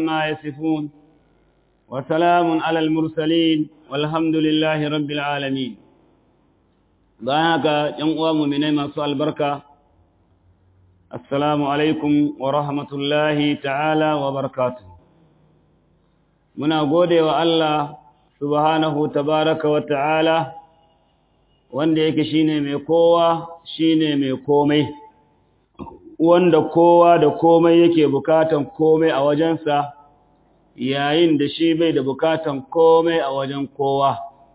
عما يصفون وسلام على المرسلين والحمد لله رب العالمين ضاهك جمع مؤمنين مع البركة السلام عليكم ورحمة الله تعالى وبركاته muna gode wa Allah subhanahu tabaraka wa ta'ala wanda yake shine mai kowa shine mai komai wanda kowa da komai yake bukatan komai a wajensa yayin da shi bai da bukatan komai a wajen kowa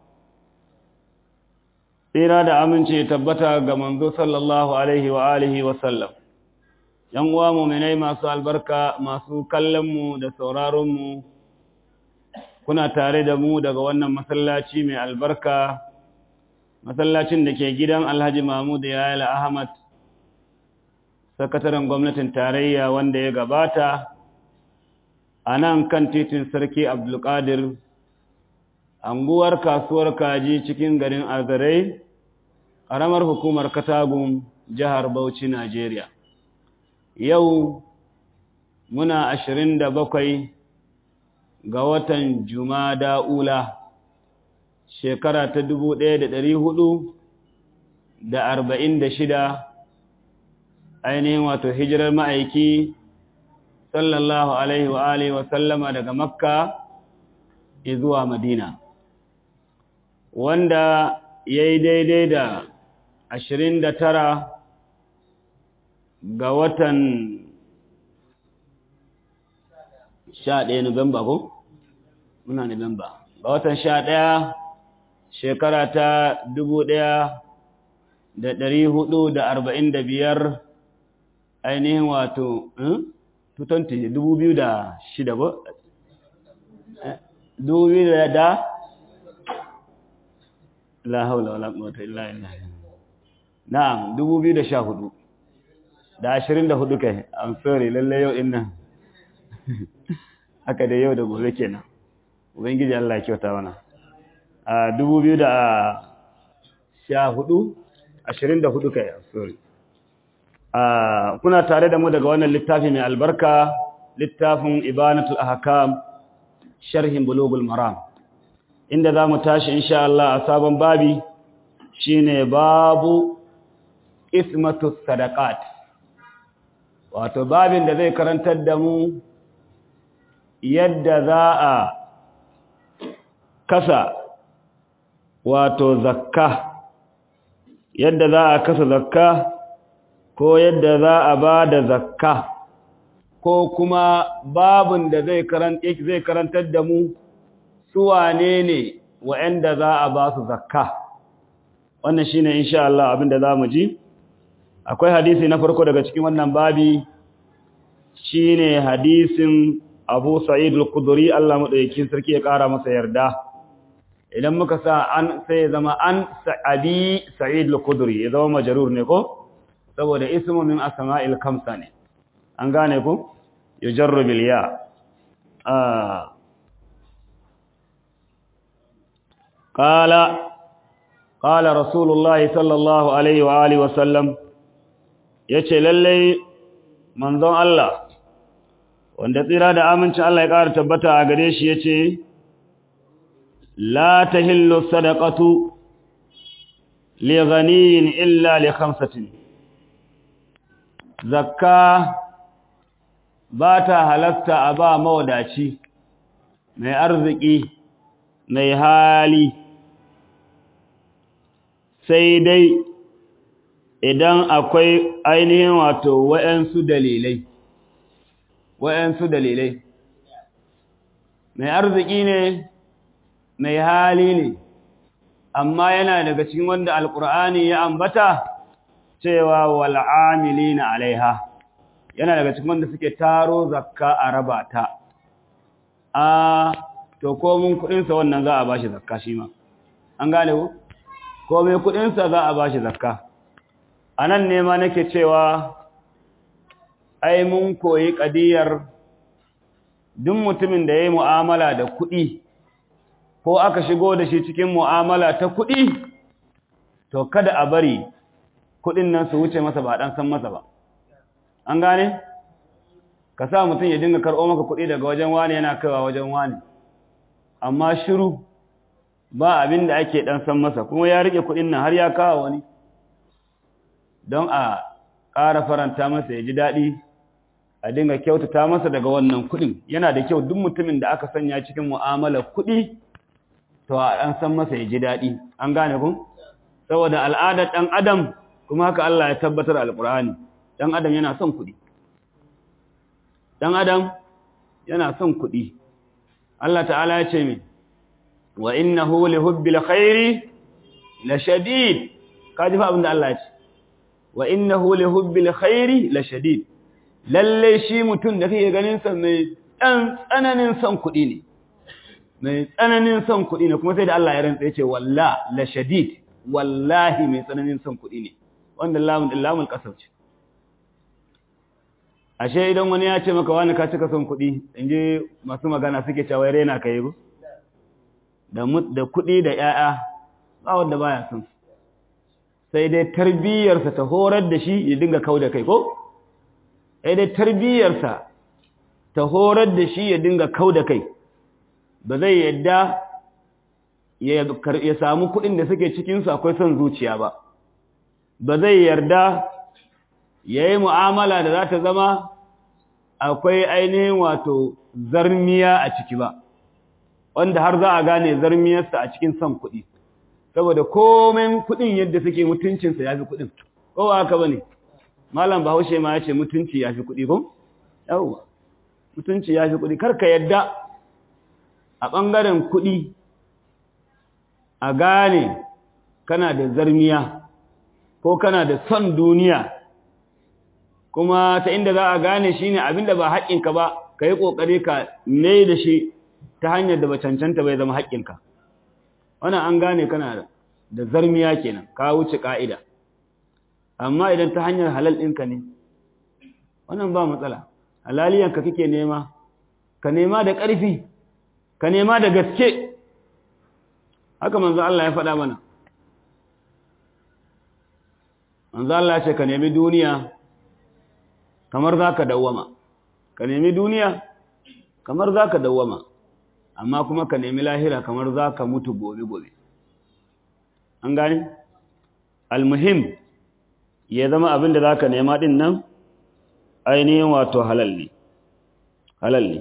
tsira da amince tabbata ga manzo sallallahu alaihi wa alihi wa sallam yan uwa mu'minai masu albarka masu kallon mu da sauraron mu kuna tare da mu daga wannan masallaci mai albarka masallacin da ke gidan Alhaji Mahmud Yayala Ahmad sakataren gwamnatin tarayya wanda ya gabata a nan kan titin sarki Abdulkadir anguwar kasuwar kaji cikin garin Azarai ƙaramar hukumar Katagun jihar Bauchi Najeriya yau muna ashirin da bakwai ga watan Jumada Ula shekara ta dubu ɗaya da ɗari hudu da arba'in da shida ainihin wato hijirar ma'aiki sallallahu alaihi wa alihi wa sallama daga Makka zuwa Madina wanda ya yi daidai da ashirin da tara ga watan sha ɗaya Nuwamba ko? Muna Nuwamba. Ga watan sha ɗaya shekara ta dubu ɗaya da ɗari hudu da arba'in da biyar ainihin wato, tutanti dubu biyu da shida ba? Dubu biyu da da? La haula wala quwwata illa billah. Na'am, dubu biyu da sha hudu. Da ashirin da hudu kai, I'm sorry, lallai yau ɗin nan. haka da yau da gobe kenan ubangiji Allah ya kyauta mana a 2014 24 kai sorry a kuna tare da mu daga wannan littafi mai albarka littafin ibanatul ahkam sharhin bulugul maram inda zamu tashi insha Allah a sabon babi shine babu ismatus sadaqat wato babin da zai karantar da mu yadda za a kasa wato zakka yadda za a kasa zakka ko yadda za a ba da zakka ko kuma babin da zai zai karantar da mu su wane ne wa'anda za a ba su zakka wannan shine insha Allah abin da zamu ji akwai hadisi na farko daga cikin wannan babi shine hadisin Abu Sa'id al-Khudri Allah madaukakin sarki ya kara masa yarda idan muka sa an sai ya zama an Abi Sa'id al-Khudri ya zama majrur ne ko saboda ismu min asma'il khamsa ne an gane ko yujarru bil ya ah qala qala rasulullah sallallahu alaihi wa alihi wa sallam yace lalle manzon Allah wanda tsira da amincin Allah ya ƙara tabbata a gare shi ya ce, La ta hillu sadakatu li ghaniyin illa li khamsatin. Zakka ba ta halatta a ba mawadaci, mai arziki, mai hali, sai dai idan akwai ainihin wato wa'yansu dalilai. wa'yansu dalilai. Mai arziki ne, mai hali ne, amma yana daga cikin wanda Alƙur'ani ya ambata cewa wal'amili na alaiha, yana daga cikin wanda suke taro zakka a raba ta. A, to, komin kuɗinsa wannan za a ba shi zakka shi ma, an gane ku? Komin kuɗinsa za a ba shi zakka. A nan ne ma nake cewa ai mun koyi ƙadiyar duk mutumin da ya yi mu'amala da kuɗi ko aka shigo da shi cikin mu'amala ta kuɗi to kada a bari kuɗin nan su wuce masa ba ɗan san masa ba an gane ka sa mutum ya dinga karɓo maka kuɗi daga wajen wani yana kaiwa wajen wani amma shiru ba abin da ake ɗan san masa kuma ya rike kuɗin nan har ya kawo wani don a ƙara faranta masa ya ji daɗi a dinga kyautata masa daga wannan kuɗin yana da kyau duk mutumin da aka sanya cikin mu'amalar kuɗi to a ɗan san masa ya ji daɗi an gane kun saboda al'adar ɗan adam kuma haka Allah ya tabbatar alƙur'ani ɗan adam yana son kuɗi ɗan adam yana son kuɗi Allah ta'ala ya ce min wa innahu li hubbil khairi la shadid kaji fa abinda Allah ya ce wa innahu li hubbil khairi la shadid lalle shi mutum da kake ganin sa mai dan tsananin son kuɗi ne mai tsananin son kuɗi ne kuma sai da Allah ya rantsa yace walla la shadid wallahi mai tsananin son kuɗi ne wanda lamun lamul qasam ce ashe idan wani ya ce maka wani ka cika son kuɗi inji masu magana suke cewa rena kai go da da kuɗi da ƴaƴa ba wanda baya son sai dai tarbiyyarsa ta horar da shi ya dinga kauda kai ko sai dai tarbiyyarsa ta horar da shi ya dinga kauda kai ba zai yadda ya samu kuɗin da suke cikinsu akwai son zuciya ba ba zai yarda ya yi mu'amala da za ta zama akwai ainihin wato zarmiya a ciki ba wanda har za a gane zarmiyarsa a cikin son kuɗi saboda komen kuɗin yadda suke mutuncinsa ya fi kuɗin kowa haka ba ne malam bahaushe ma ya ce mutunci ya fi kuɗi ko? yawwa mutunci ya fi kuɗi karka yadda a ɓangaren kuɗi a gane kana da zarmiya ko kana da son duniya kuma ta inda za a gane shi ne abinda ba haƙƙinka ba ka yi ƙoƙari ka mai da shi ta hanyar da ba cancanta bai zama haƙƙinka wannan an gane kana da zarmiya kenan ka wuce ƙa'ida amma idan ta hanyar halal ɗinka ne wannan ba matsala halaliyanka kake nema ka nema da ƙarfi ka nema da gaske haka manzo Allah ya faɗa mana manzo Allah ce ka nemi duniya kamar zaka dawwama ka nemi duniya kamar zaka dawwama amma kuma ka nemi lahira kamar zaka mutu gobe gobe an gane almuhim ya zama abin da zaka nema din nan ainihin wato halal ne halal ne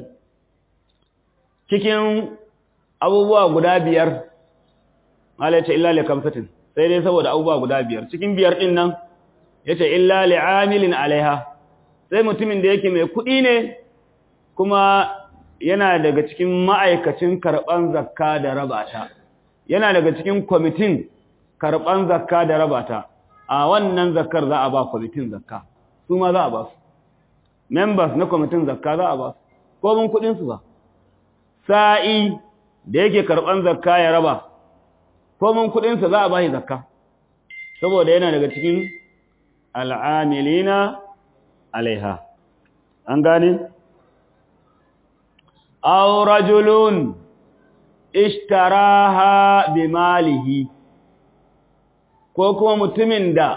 cikin abubuwa guda biyar malaita illa li kamsatin sai dai saboda abubuwa guda biyar cikin biyar din nan yace illa li amilin alaiha sai mutumin da yake mai kuɗi ne kuma yana daga cikin ma'aikacin karban zakka da rabata yana daga cikin kwamitin karban zakka da rabata a wannan zakkar za a ba kwamitin zakka su ma za a ba su members na kwamitin zakka za a ba su ko mun kuɗin su ba sa'i da yake karban zakka ya raba komin kudinsa za a bashi zakka saboda yana daga cikin al'amilina alaiha an gane aw rajulun ishtaraha bi malihi ko kuma mutumin da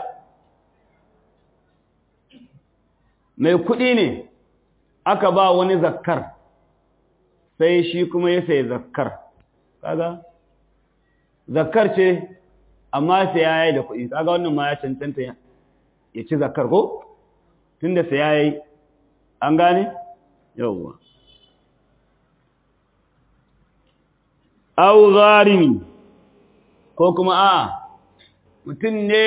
mai kudi ne aka ba wani zakkar sai shi kuma ya sai zakkar kaga zakkar ce amma sai ya yi da kuɗi kaga wannan ma ya cancanta ya ci zakkar ko tunda sai ya yi an gane yawwa au gharimi ko kuma a mutum ne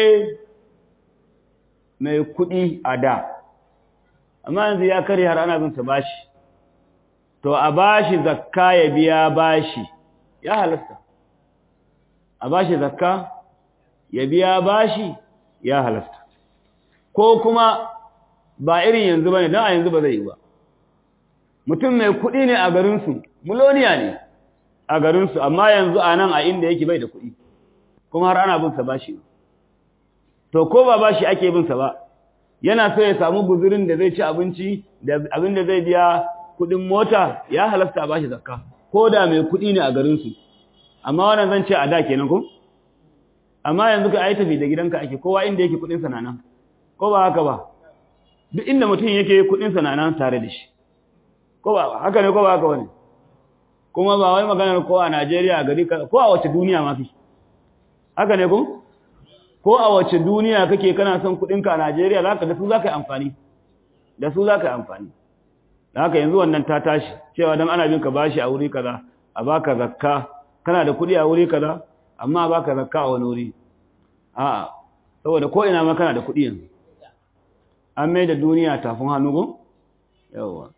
mai kuɗi a da amma yanzu ya karya har ana bin sa bashi to a bashi zakka ya biya bashi ya halasta a bashi zakka ya biya bashi ya halasta ko kuma ba irin yanzu bane dan a yanzu ba zai yi ba mutum mai kuɗi ne a garinsu muloniya ne a garinsu amma yanzu a nan a inda yake bai da kuɗi kuma har ana bin sa bashi to ko ba bashi ake bin sa ba yana so ya samu guzurin da zai ci abinci da abin da zai biya kuɗin mota ya halasta a bashi zakka ko da mai kuɗi ne a garinsu amma wannan zan ce a da kenan ko amma yanzu ka ai tafi da gidanka ake kowa inda yake kudin sa nan ko ba haka ba duk inda mutum yake kudin sa nan tare da shi ko ba haka ne ko ba haka wani kuma ba wai maganar ko a Najeriya a gari ko a wace duniya ma fi haka ne ko ko a wace duniya kake kana son kuɗinka a Najeriya zaka da su zaka yi amfani da su zaka yi amfani da haka yanzu wannan ta tashi cewa dan ana bin ka bashi a wuri kaza a baka zakka kana da kuɗi a wuri kaza amma a baka zakka a wani wuri a'a saboda ko ina ma kana da kuɗi yanzu an mai da duniya tafin hannu go yawa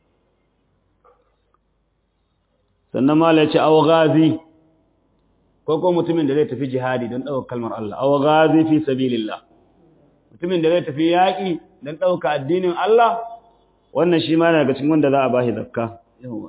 sannan ma la ce aw ghazi ko ko mutumin da zai tafi jihadi don ɗaukar kalmar Allah aw ghazi fi sabilillah mutumin da zai tafi yaƙi don ɗauka addinin Allah wannan shi ma daga cikin wanda za a bashi zakka yawa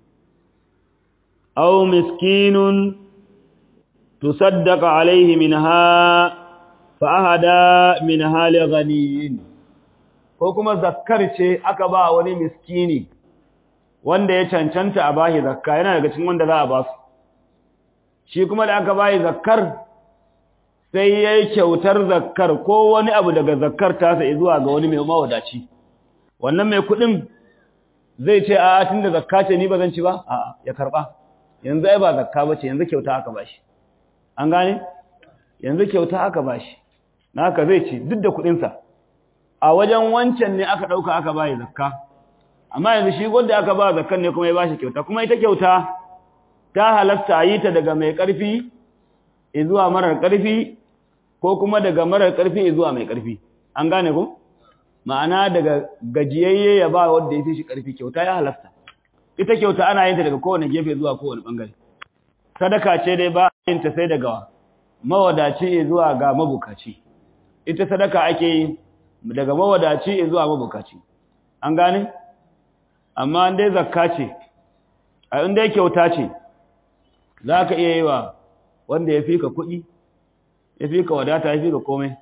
aw miskinun tusaddaqa alaihi minha fa ahada minha li ghaniyin ko kuma zakkar ce aka ba wani miskini wanda ya cancanta a bashi zakka yana daga cikin wanda za a ba su shi kuma da aka bayi zakkar sai yayi kyautar zakkar ko wani abu daga zakkar tasa zuwa ga wani mai mawadaci wannan mai kudin zai ce a tunda zakka ce ni bazan ci ba a ya karba yanzu ai ba zakka bace yanzu kyauta aka bashi an gane yanzu kyauta aka bashi naka zai ci duk da kudin sa a wajen wancan ne aka dauka aka bayi zakka amma yanzu shi wanda aka ba zakkan ne kuma ya bashi kyauta kuma ita kyauta ta halatta yi ta daga mai karfi zuwa marar karfi ko kuma daga marar karfi zuwa mai karfi an gane ko ma'ana daga gajiyayye ya ba wanda ya fi shi karfi kyauta ya halatta ita kyauta ana yin ta daga kowane gefe zuwa kowane bangare sadaka ce dai ba yin ta sai daga mawadaci zuwa ga mabukaci ita sadaka ake yi daga mawadaci zuwa mabukaci an gane amma dai zakka ce a inda ya kyauta ce za ka iya yi wa wanda ya fi ka kuɗi ya fi ka wadata ya fi ka komai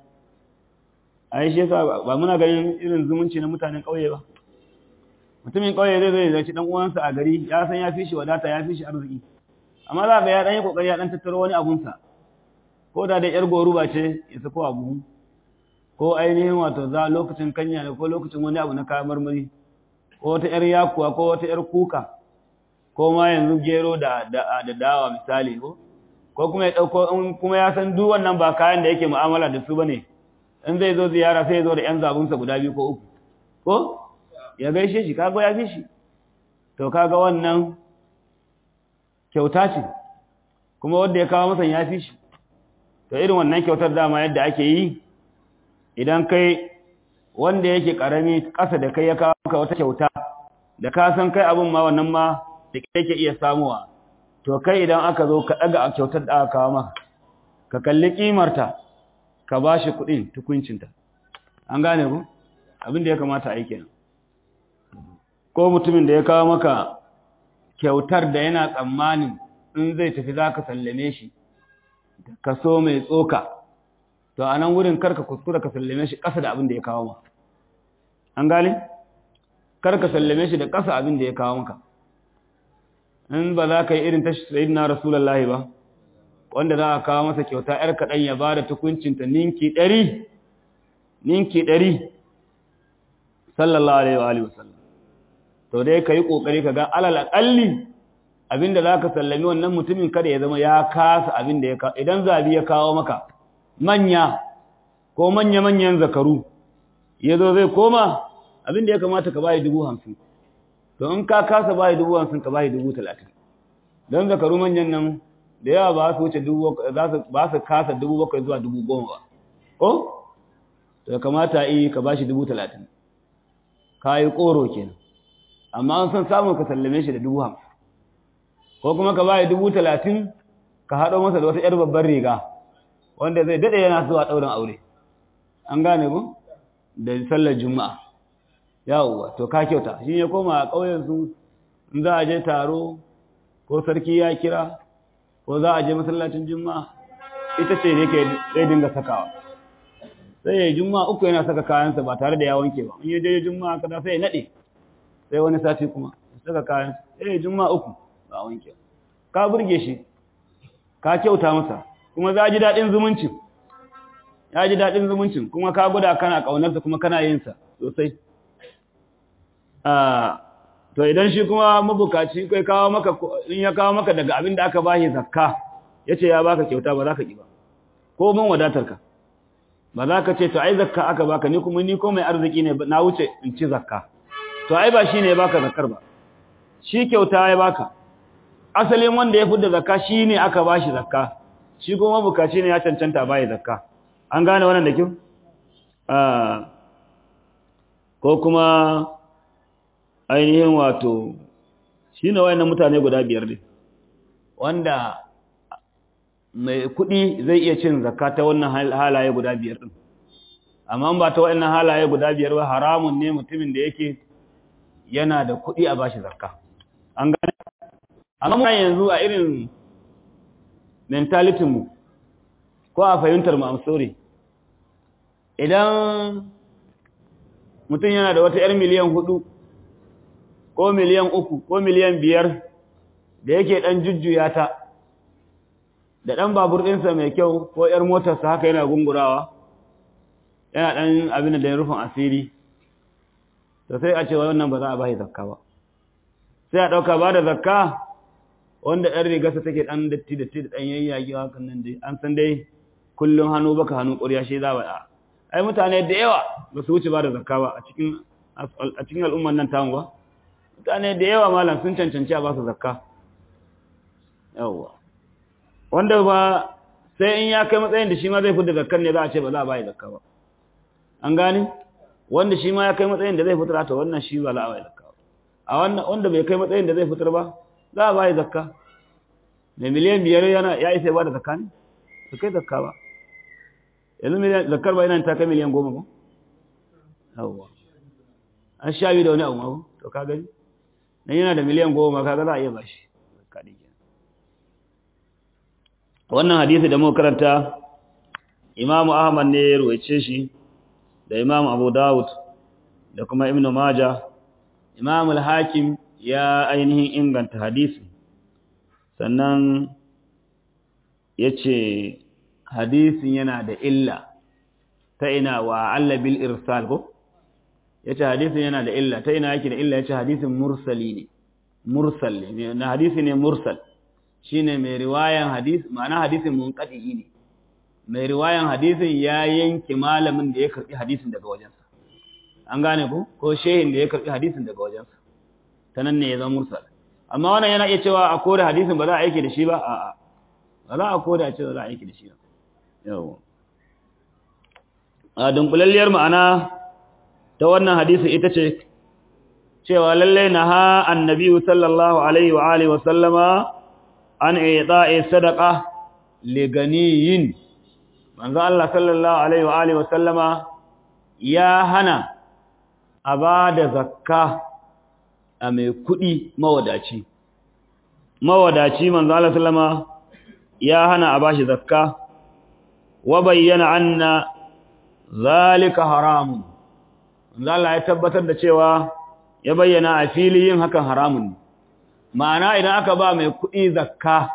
a yi shi yasa ba muna ganin irin zumunci na mutanen ƙauye ba mutumin ƙauye zai zai zai ɗan uwansa a gari ya san ya fi shi wadata ya fi shi arziki amma za ka ya ɗan yi ƙoƙari ya ɗan tattaro wani abunsa ko da da ƴar goruba ce ya sako abu ko ainihin wato za lokacin kanya ne ko lokacin wani abu na kayan marmari ko wata ƴar yakuwa ko wata ƴar kuka ko ma yanzu gero da da dawa misali ko ko kuma ya dauko kuma ya san duk wannan ba kayan da yake mu'amala da su bane in zai zo ziyara sai ya zo da ƴan zabunsa guda biyu ko uku ko ya gaishe shi kaga ya fi shi to kaga wannan kyauta ce kuma wanda ya kawo masa ya fi shi to irin wannan kyautar dama yadda ake yi idan kai wanda yake karami ƙasa da kai ya kawo maka wata kyauta da ka san kai abin ma wannan ma da yake iya samuwa to kai idan aka zo ka daga kyautar da aka kawo maka ka kalli kimarta ka bashi kuɗin tukuncinta an gane ku abin da ya kamata a yi kenan ko mutumin da ya kawo maka kyautar da yana tsammanin in zai tafi za ka sallame shi kaso mai tsoka to a nan wurin karka kuskura ka sallame shi ƙasa da abin da ya kawo ma an gane karka sallame shi da ƙasa abin da ya kawo maka in ba za ka yi irin ta sayyidina rasulullahi ba wanda za a kawo masa kyauta yar kaɗan ya ba da tukuncinta ninki ɗari ninki ɗari sallallahu alaihi wa alihi wasallam to dai ka yi ƙoƙari ka ga alal aƙalli abinda za ka sallami wannan mutumin kada ya zama ya kasa abin da ya kawo idan zabi ya kawo maka manya ko manya-manyan zakaru ya zo zai koma abin da ya kamata ka bayi dubu hamsin to in ka kasa bayi dubu hamsin ka bayi dubu talatin don zakaru manyan nan da yawa ba su wuce dubu ba su kasa dubu bakwai zuwa dubu goma ba ko to kamata yi ka bashi dubu talatin ka yi koro kenan amma an san samun ka sallame shi da dubu hamsin ko kuma ka bayi dubu talatin ka haɗo masa da wata ‘yar babbar riga wanda zai daɗe yana zuwa ɗaurin aure an gane ku da sallar juma'a yawwa to ka kyauta shi ya koma a ƙauyensu in za a je taro ko sarki ya kira ko za a je masallacin juma'a ita ce ne ke zai dinga sakawa sai ya juma'a uku yana saka kayansa ba tare da ya wanke ba in ya je juma'a kada sai ya naɗe sai wani sati kuma saka kayansa sai ya juma'a uku ba wanke ka burge shi ka kyauta masa kuma za ji daɗin zumuncin ya ji daɗin zumuncin kuma ka guda kana ƙaunarsa kuma kana yin sa sosai to idan shi kuma mabukaci kai kawo maka in ya kawo maka daga abin da aka bashi zakka yace ya baka kyauta ba za ka ki ba ko mun wadatar ka ba za ka ce to ai zakka aka baka ni kuma ni ko mai arziki ne na wuce in ci zakka to ai ba shine ya baka zakkar ba shi kyauta ya baka asalin wanda ya fudda zakka shine aka bashi zakka shi kuma mabukaci ne ya cancanta bai zakka an gane wannan da kyau ah ko kuma ainihin wato shi ne wayannan mutane guda biyar ne wanda mai kuɗi zai iya cin zakka ta wannan halaye guda biyar ɗin amma ba ta wayannan halaye guda biyar ba haramun ne mutumin da yake yana da kuɗi a bashi zakka an gane amma yanzu a irin mentality mu ko a fahimtar mu amsori idan mutum yana da wata 'yar miliyan hudu ko miliyan uku ko miliyan biyar da yake ɗan jujjuya ta da ɗan babur ɗinsa mai kyau ko ‘yar motarsa haka yana gungurawa yana ɗan abin da ya rufin asiri to sai a ce wannan ba za a bashi zakka ba sai a ɗauka ba da zakka wanda ɗan rigarsa take ɗan datti datti da ɗan yayyage hakan nan dai an san dai kullum hannu baka hannu ƙurya shi za a ai mutane da yawa ba su wuce ba da zakka ba a cikin a cikin al'umman nan tamu ba mutane da yawa malam sun cancanci a ba su zakka yawa wanda ba sai in ya kai matsayin da shi ma zai fita zakkar ne za a ce ba za a bayi zakka ba an gane wanda shi ma ya kai matsayin da zai fitar ta wannan shi ba za a bayi zakka ba a wannan wanda bai kai matsayin da zai fitar ba za a bayi zakka da miliyan biyar yana ya isa ba da zakka ne ba kai zakka ba yanzu miliyan zakkar ba yana ta kai miliyan goma ba yawa an sha biyu da wani abu ma to ka gani dan yana da miliyan goma kaga za a iya bashi wannan hadisi da muka karanta Imam Ahmad ne ya ruwaice shi da Imam Abu Dawud da kuma Ibn Majah Imam al-Hakim ya ainihin inganta hadisi sannan yace hadisin yana da illa ta ina wa alla bil irsal ko yace hadisin yana da illa ta ina yake da illa yace hadisin mursali ne mursal ne na hadisi ne mursal shine mai riwayan hadisi ma'ana hadisin munqadi ne mai riwayan hadisin ya yanke malamin da ya karbi hadisin daga wajensa an gane ko ko shehin da ya karbi hadisin daga wajensa tanan ne ya zama mursal amma wannan yana iya cewa a kore hadisin ba za a aiki da shi ba a'a ba za a kore a ce za a aiki da shi ba yawa a dunkulalliyar ma'ana ta wannan hadisi ita ce cewa lalle na ha annabi sallallahu alaihi wa alihi wa sallama an ita'i sadaqa li ganiyin manzo Allah sallallahu alaihi wa alihi wa sallama ya hana a ba da zakka a mai kudi mawadaci mawadaci manzo Allah sallama ya hana a bashi zakka wa bayyana anna zalika haramun Allah ya tabbatar da cewa ya bayyana a fili yin hakan haramun ne ma'ana idan aka ba mai kuɗi zakka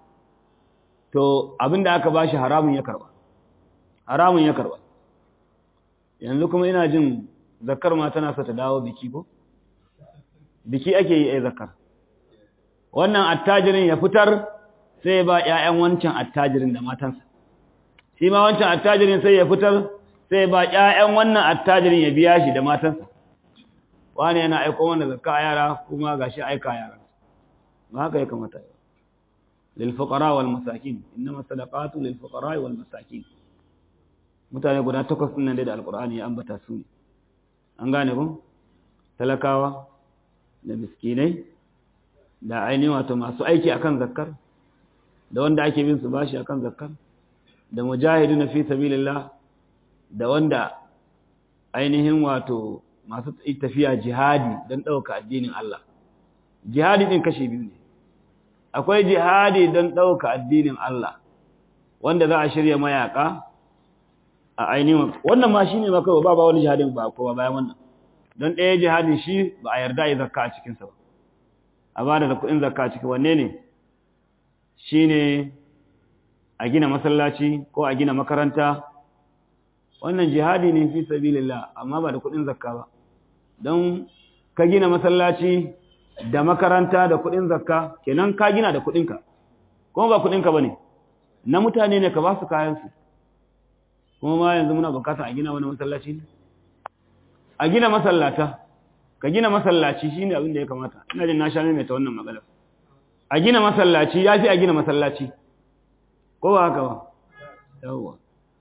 to abinda aka ba shi haramun ya karba haramun ya karba yanzu kuma ina jin zakkar ma tana sa ta dawo biki ko biki ake yi ai zakkar wannan attajirin ya fitar sai ba ƴaƴan wancan attajirin da matansa shi ma wancan attajirin sai ya fitar sai ba ƴaƴan wannan attajirin ya biya shi da matansa wani yana aiko wanda zakka yara kuma gashi aika yara ba haka ya kamata yi lil fuqara wal masakin innama sadaqatu lil fuqara wal masakin mutane guda takwas din nan da alqur'ani ya ambata su ne an gane ko talakawa da miskinai da ainihin wato masu aiki akan zakkar da wanda ake bin su bashi akan zakkar da mujahiduna fi sabilillah da wanda ainihin wato masu tafiya jihadi don ɗauka addinin Allah. Jihadi ɗin kashe biyu ne. Akwai jihadi don ɗauka addinin Allah, wanda za a shirya mayaƙa a ainihin wannan ma shi ne maka ba ba wani jihadin ba kowa bayan wannan. Don ɗaya jihadin shi ba a yarda yi zakka a cikinsa ba. A ba da kuɗin zakka a ciki wanne ne? Shi ne a gina masallaci ko a gina makaranta wannan jihadi ne fi sabilillah amma ba da kudin zakka ba don ka gina masallaci da makaranta da kuɗin zakka kenan ka gina da kuɗinka kuma ba kuɗinka ba ne na mutane ne ka ba su kayansu kuma ma yanzu muna bukata a gina wani masallaci ne a gina masallata ka gina masallaci shine abin da ya kamata ina jin na sha mai ta wannan magana a gina masallaci ya fi a gina masallaci ko ba haka ba yawwa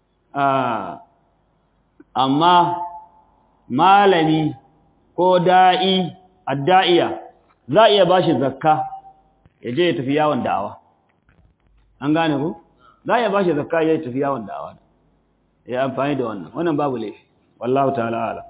amma malami ko da'i adda'iya za a iya ba shi zakka ya je ya tafi yawon da'awa an gane ku za a iya ba shi zakka ya tafi yawon da'awa ya amfani da wannan wannan babu laifi wallahu ta'ala ala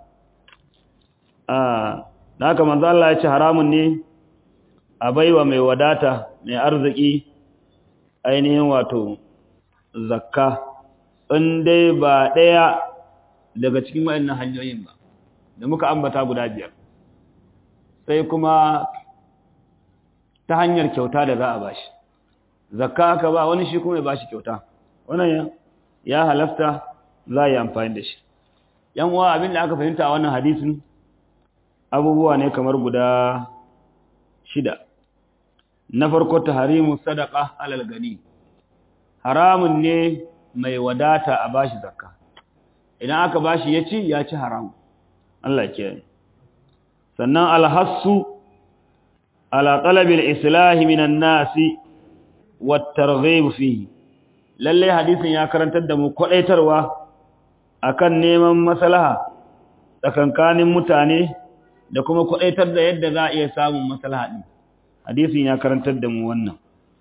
da haka manzo Allah ya ce haramun ne a baiwa mai wadata mai arziki ainihin wato zakka in dai ba ɗaya daga cikin waɗannan hanyoyin ba da muka ambata guda biyar sai kuma ta hanyar kyauta da za a bashi zakka aka ba wani shi kuma ya bashi kyauta wannan ya halasta za a yi amfani da shi yan uwa abin da aka fahimta a wannan hadisin abubuwa ne kamar guda shida na farko taharimu sadaqa alal gani haramun ne mai wadata a bashi zakka idan aka bashi ya ci ya ci haram Allah ke sannan alhassu ala talabil islahi minan nasi wat targhib fihi lalle hadisin ya karantar da mu kwadaitarwa akan neman maslaha tsakankanin mutane da kuma kwadaitar da yadda za a iya samun maslaha din hadisin ya karantar da mu wannan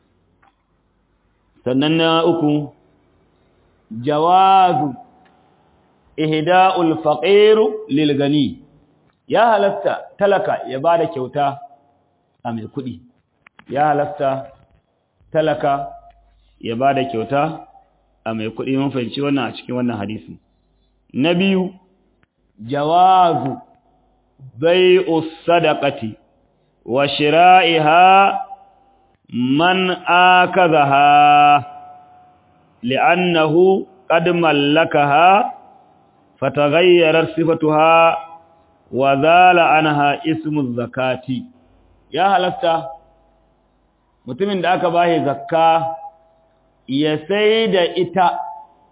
sannan na uku jawazu ihda'ul faqiru lil gani ya halatta talaka ya bada kyauta a mai kudi ya halatta talaka ya bada kyauta a mai kudi mun fahimci wannan a cikin wannan hadisi na biyu jawazu bai'us sadaqati wa shira'iha man akazaha li'annahu qad mallakaha fatagayyarar sifatuha wa zala anha ismu zakati ya halatta mutumin da aka bashi zakka ya sai da ita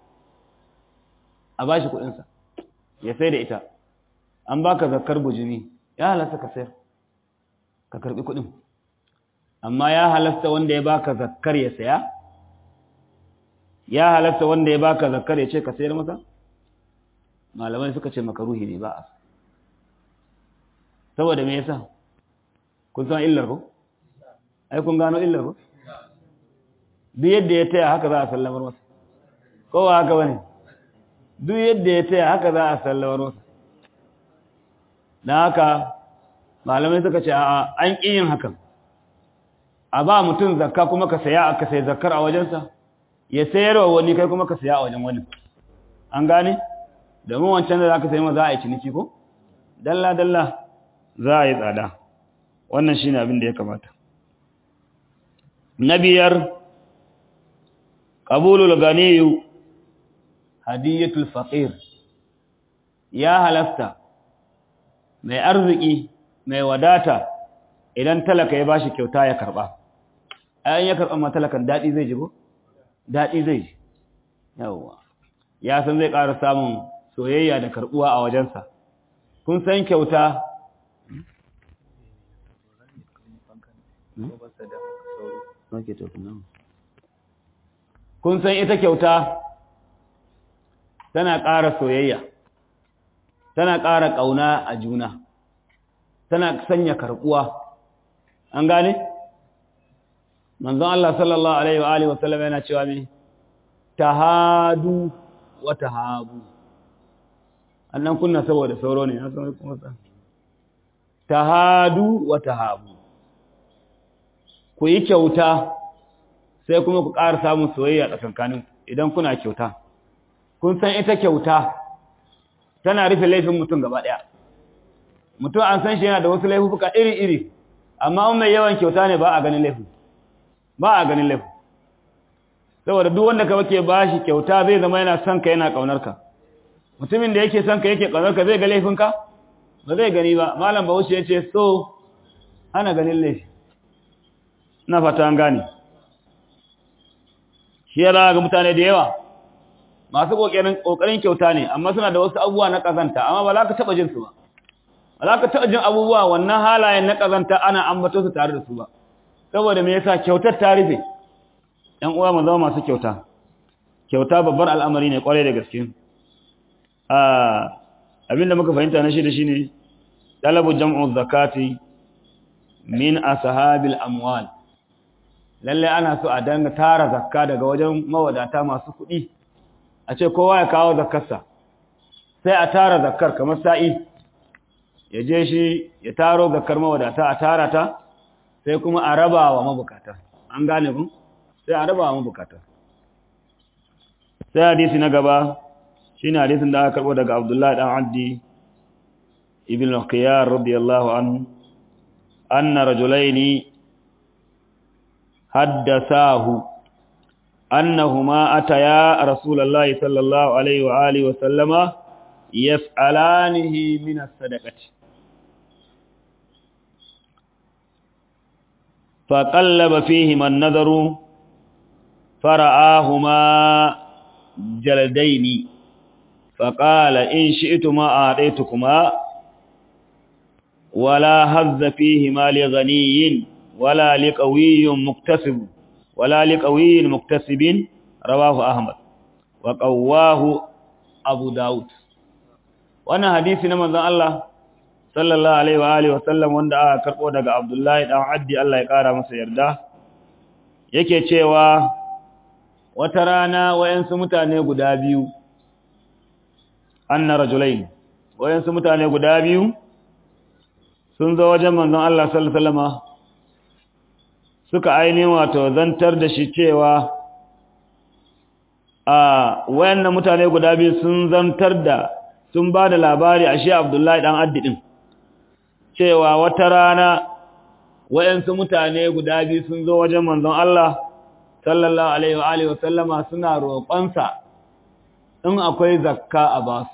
a bashi kudinsa ya sai da ita an baka zakkar bujimi ya halatta ka sayar ka karbi kudin amma ya halatta wanda ya baka zakkar ya saya ya halatta wanda ya baka zakkar ya ce ka sayar masa malamai suka ce makaruhi ne ba a saboda me yasa kun san illar ko ai kun gano illar ko duk yadda ya taya haka za a sallamar masa ko ba haka bane duk yadda ya taya haka za a sallamar masa dan haka malamai suka ce a an ƙi yin hakan a ba mutum zakka kuma ka saya aka sai zakkar a wajensa ya sayarwa wani kai kuma ka saya a wajen wani an gane domin wancan da za ka sayi ma za a yi ciniki ko? Dalla-dalla za a yi tsada, wannan shi ne abin da ya kamata. Na biyar, ƙabulul ganiyu hadiyatul faƙir ya halasta mai arziki mai wadata idan talaka ya bashi kyauta ya karɓa. Ayan ya karɓa ma talakan daɗi zai ji ko? Daɗi zai ji. Yawwa. Ya san zai ƙara samun soyayya da karbuwa a wajensa kun san kyauta kun san ita kyauta tana ƙara soyayya tana ƙara ƙauna a juna tana sanya karbuwa an gane manzon Allah sallallahu alaihi wa alihi wasallam yana cewa me tahadu wa tahabu annan kunna saboda sauro ne na san kuma sa tahadu wa tahabu ku yi kyauta sai kuma ku ƙara samun soyayya tsakankanin idan kuna kyauta kun san ita kyauta tana rufe laifin mutum gaba ɗaya mutum an san shi yana da wasu laifuka iri-iri amma mai yawan kyauta ne ba a ganin laifin ba a ganin laifin saboda duk wanda ka ke ba shi kyauta zai zama yana son ka yana ƙaunar ka mutumin da yake son ka yake ƙaunar ka zai ga laifinka ba zai gani ba malam bahaushe ya ce so hana ganin laifi na fata an gane shi ya ga mutane da yawa masu ƙoƙarin kyauta ne amma suna da wasu abubuwa na ƙazanta amma ba za ka taɓa jin su ba ba za ka taɓa jin abubuwa wannan halayen na ƙazanta ana ambato su tare da su ba saboda me yasa kyautar ta rufe ‘yan uwa mu zama masu kyauta kyauta babbar al'amari ne ƙwarai da gaske abinda muka fahimta na shida shine talabu jam'u zakati min ashabil amwal lalle ana so a danga tara zakka daga wajen mawadata masu kuɗi a ce kowa ya kawo zakkarsa sai a tara zakkar kamar sa'i ya je shi ya taro zakkar mawadata a tara ta sai kuma a raba wa mabukata an gane ku sai a raba wa mabukata sai hadisi na gaba shine hadisin da aka karbo daga Abdullah dan Addi ibn al-Qiyar radiyallahu anhu anna rajulaini haddathahu annahuma ataya rasulullahi sallallahu alaihi wa alihi wa sallama yas'alanihi min as-sadaqati فقلب فيهما النذر فرآهما جلدين فقال إن شئتما أعطيتكما ولا هز فيهما لغني ولا لقوي مكتسب ولا لقوي مكتسب رواه أحمد وقواه أبو داود وانا حديث نمز الله صلى الله عليه وآله وسلم wanda aka karbo daga Abdullahi dan Addi Allah ya kara masa yarda yake cewa wata rana wayansu mutane guda biyu anna rajulain wayansu mutane guda biyu sun zo wajen manzon Allah sallallahu alaihi wasallama suka ainihin wato zantar da shi cewa a wayannan mutane guda biyu sun zantar da sun ba da labari a shi Abdullahi dan Addi din cewa wata rana wayansu mutane guda biyu sun zo wajen manzon Allah sallallahu alaihi wa alihi wasallama suna roƙonsa in akwai zakka a basu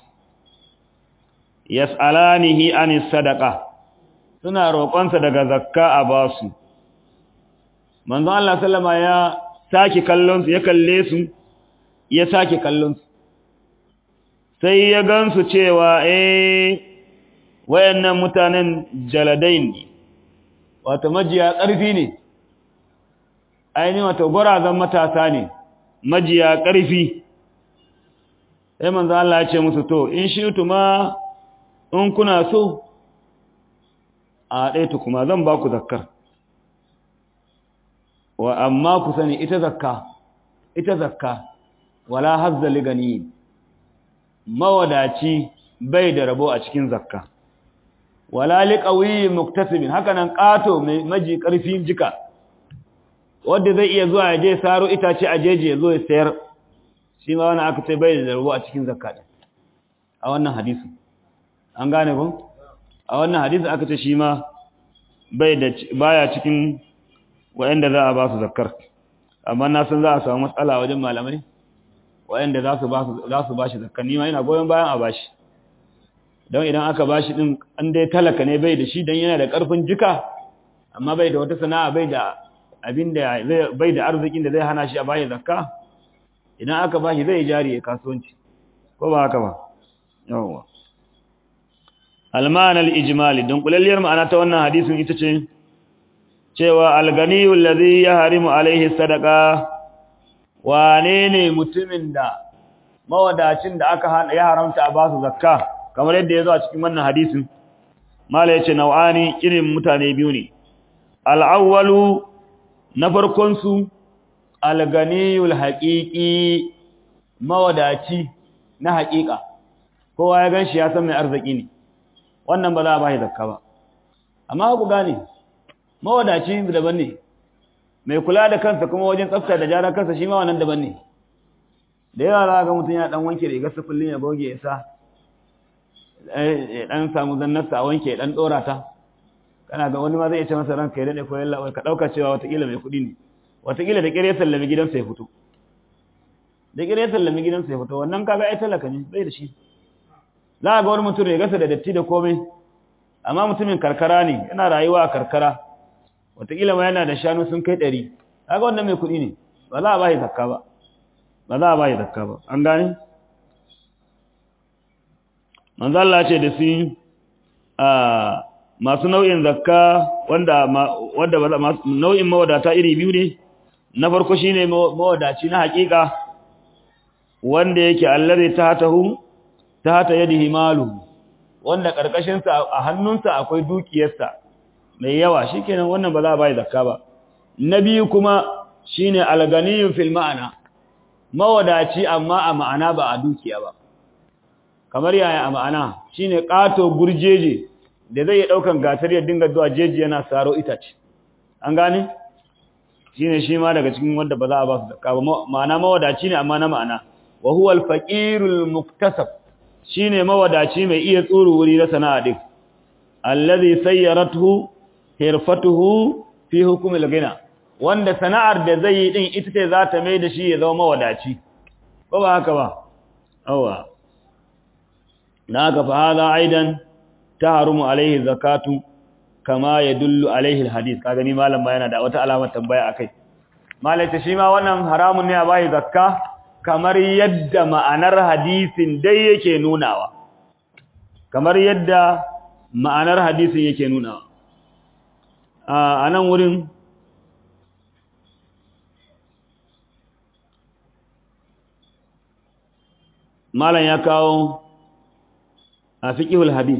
yas'alanihi anis sadaqa suna roƙonsa daga zakka a basu manzo Allah sallama ya saki kallon su ya kalle su ya saki kallon su sai ya gansu cewa eh wayannan mutanen jaladain ne wato majiya ƙarfi ne ainihin wato gwarazan matasa ne majiya ƙarfi sai manzo Allah ya ce musu to in shi ma in kuna so a ɗaitu kuma zan ba ku zakkar wa amma ku sani ita zakka ita zakka wala hazza ligani mawadaci bai da rabo a cikin zakka wala liqawi muktasibin haka nan qato mai maji karfin jika wanda zai iya zuwa ya je saro itace a jeje ya zo ya sayar shi ma wannan aka ce bai da rabo a cikin zakka din a wannan hadisi an gane ko a wannan hadisi aka ce shi ma bai da baya cikin wa'anda za a ba su zakkar amma na san za a samu matsala wajen malamai wa'anda za su ba su za su ba shi zakkar ni ma ina goyon bayan a bashi don idan aka bashi din an dai talaka ne bai da shi dan yana da karfin jika amma bai da wata sana'a bai da abin da bai da arzikin da zai hana shi a bashi zakka idan aka bashi zai jari ya kasuwanci ko ba haka ba yawwa alman al-ijmali don kulalliyar ma'ana ta wannan hadisin ita ce cewa al-ganiyul ladhi yahrimu alaihi sadaqa wane ne mutumin da mawadacin da aka ya haramta a basu zakka kamar yadda ya zo a cikin wannan hadisin mala yace nau'ani irin mutane biyu ne al-awwalu na farkon su al-ganiyul haqiqi mawadaci na haƙiƙa kowa ya ganshi ya san mai arziki ne wannan ba za a bashi zakka ba amma ku gane mawadaci daban ne mai kula da kansa kuma wajen tsafta da jarar kansa shi ma wannan daban ne da yawa za ga mutum ya dan wanke rigar sa kullun ya goge ya sa ya dan samu zannarsa a wanke ya dan dora ta kana ga wani ma zai ce masa ranka ya dade ko yalla ka dauka cewa watakila mai kudi ne watakila da kire sallami gidansa ya fito da kire sallami gidansa ya fito wannan kaga ai talaka ne bai da shi za ga wani mutum rigarsa da datti da komai amma mutumin karkara ne yana rayuwa a karkara wataƙila ma yana da shanu sun kai ɗari kaga wannan mai kuɗi ne ba za a ba shi zakka ba ba za a ba shi zakka ba an gane manzo Allah ce da su a masu nau'in zakka wanda wanda nau'in mawadata iri biyu ne na farko shine mawadaci na hakika wanda yake allazi tahtahu tahta yadihi malu wanda karkashin sa a hannunsa akwai dukiyarsa mai yawa shikenan wannan ba za a bai zakka ba na biyu kuma shine alganiyun fil ma'ana mawadaci amma a ma'ana ba a dukiya ba kamar yaya a ma'ana shine kato gurjeje da zai yi daukan gatar ya dinga zuwa jeji yana saro itace an gane shine shi ma daga cikin wanda ba za a ba su zakka ba ma'ana mawadaci ne amma na ma'ana wa huwa al-faqirul muktasab shine mawadaci mai iya tsuru wuri na sana'a din allazi sayyaratuhu hirfatuhu fi hukm al-ghina wanda sana'ar da zai yi din ita ce za ta mai da shi ya zama mawadaci ko ba haka ba awa naka fa hada aidan taharumu alaihi zakatu kama yadullu alaihi alhadith kaga ni malam ba yana da wata alamar tambaya akai malai ta shi ma wannan haramun ne a bai zakka kamar yadda ma'anar hadisin dai yake nunawa kamar yadda ma'anar hadisin yake nunawa a nan wurin malam ya kawo a fiqhul hadis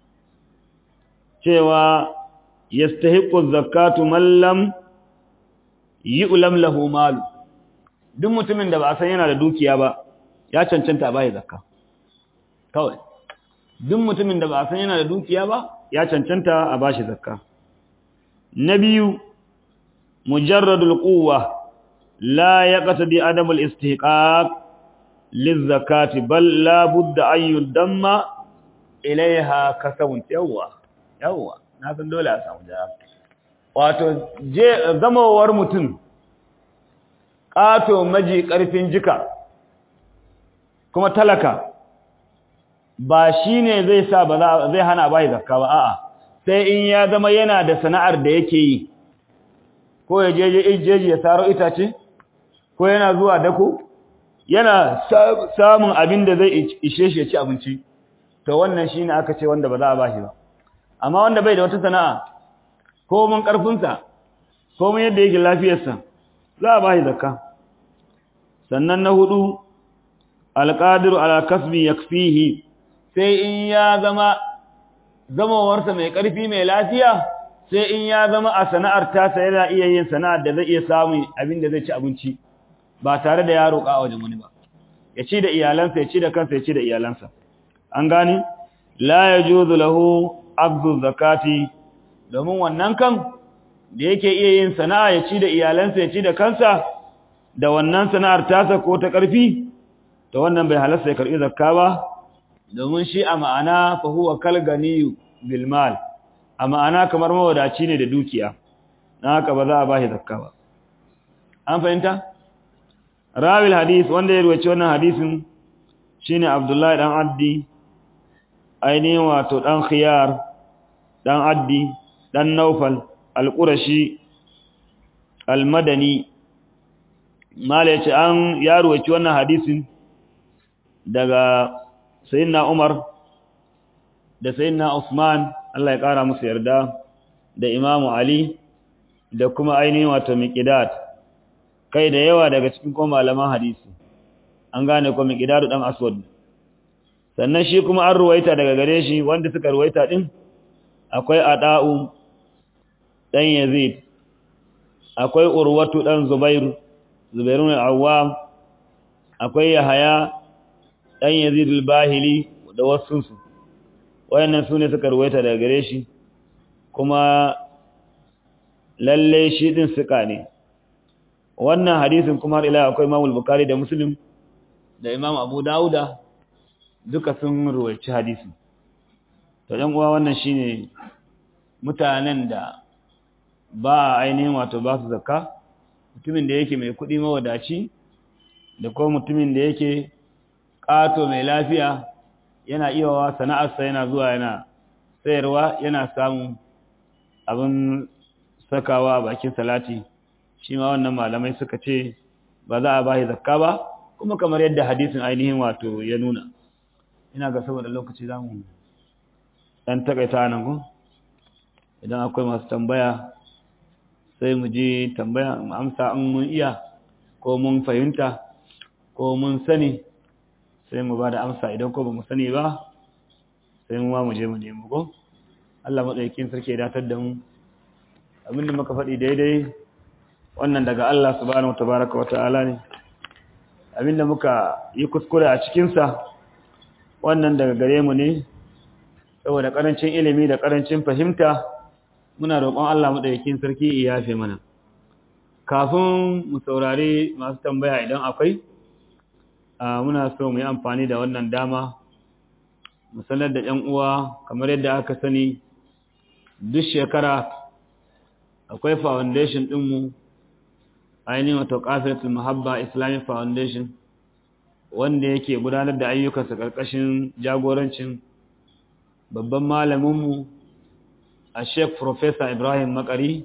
cewa yastahiqu zakatu man lam yu'lam lahu mal duk mutumin da ba a san yana da dukiya ba ya cancanta a bai zakka kawai duk mutumin da ba a san yana da dukiya ba ya cancanta a bashi zakka na biyu mujarradul quwwa la yaqtadi adamul istihqaq lizakati bal la budda an yudamma ilaiha kasabun yawwa yawwa na san dole a samu jawab wato je zamawar mutum ƙato maji ƙarfin jika kuma talaka ba shi ne zai sa ba zai hana bai zakka ba a'a sai in ya zama yana da sana'ar da yake yi ko ya je jeji ya saro itace ko yana zuwa dako yana samun abin da zai ishe shi ya ci abinci to wannan shine aka ce wanda ba za a bashi ba amma wanda bai da wata sana'a ko mun karfinsa ko mun yadda yake lafiyarsa za a bashi zakka sannan na hudu alqadiru ala kasbi yakfihi sai in ya zama zamawarsa mai karfi mai lafiya sai in ya zama a sana'ar tasa yana iya yin sana'ar da zai iya samun abin da zai ci abinci ba tare da ya roƙa a wajen wani ba ya ci da iyalansa ya ci da kansa ya ci da iyalansa an gani la yajuzu lahu abdu zakati domin wannan kan da yake iya yin sana'a ya ci da iyalansa ya ci da kansa da wannan sana'ar tasa ko ta ƙarfi to wannan bai halasta ya karɓi zakka ba domin shi a ma'ana fa huwa kal ganiyu bil mal a ma'ana kamar mawadaci ne da dukiya na haka ba za a bashi zakka ba an fahimta rawil hadis wanda ya ruwaci wannan hadisin shine abdullahi dan addi ainihin wato dan khiyar dan addi dan naufal al-qurashi al-madani mala yace an ya ruwaci wannan hadisin daga sayyidina umar da sayyidina usman Allah ya kara musu yarda da imamu ali da kuma ainihin wato miqdad kai da yawa daga cikin kuma malaman hadisi an gane ko miqdad dan aswad sannan shi kuma an ruwaita daga gare shi wanda suka ruwaita din akwai ada'u dan yazid akwai urwatu dan zubairu zubairun al-awwam akwai yahaya dan yazid al-bahili da wasu su wayannan sune suka ruwaita daga gare shi kuma lalle shi din suka ne wannan hadisin kuma har ila akwai Imam al-Bukhari da Muslim da Imam Abu Dawuda duka sun ruwaici hadisin to dan uwa wannan shine mutanen da ba ainihin wato ba su zakka mutumin da yake mai kuɗi mawadaci da kuma mutumin da yake ƙato mai lafiya yana iya wa sana'arsa yana zuwa yana sayarwa yana samun abin sakawa a bakin salati shi ma wannan malamai suka ce ba za a bashi zakka ba kuma kamar yadda hadisin ainihin wato ya nuna ina ga saboda lokaci za mu ɗan takaita nan ku idan akwai masu tambaya sai mu ji tambaya mu amsa in mun iya ko mun fahimta ko mun sani sai mu ba da amsa idan ko ba mu sani ba sai mu ma mu je mu nemi ko Allah maɗaukin sarki ya datar da mu abinda muka faɗi daidai wannan daga Allah subhanahu tabaraka wa ta'ala ne abinda muka yi kuskure a cikinsa wannan daga gare mu ne saboda ƙarancin ilimi da ƙarancin fahimta muna roƙon Allah maɗaukin sarki ya yafe mana kafin mu saurari masu tambaya idan akwai muna so mu yi amfani da wannan dama mu sanar da ‘yan uwa kamar yadda aka sani duk shekara akwai foundation ɗinmu ainihin wato ƙafiratul mahabba islamic foundation wanda yake gudanar da ayyukansa ƙarƙashin jagorancin babban malaminmu a sheik professor ibrahim makari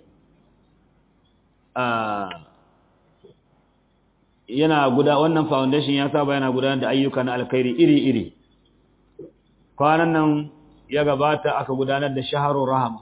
yana guda wannan foundation ya saba yana gudanar da ayyuka na alkhairi iri-iri kwanan nan ya gabata aka gudanar da shaharun rahama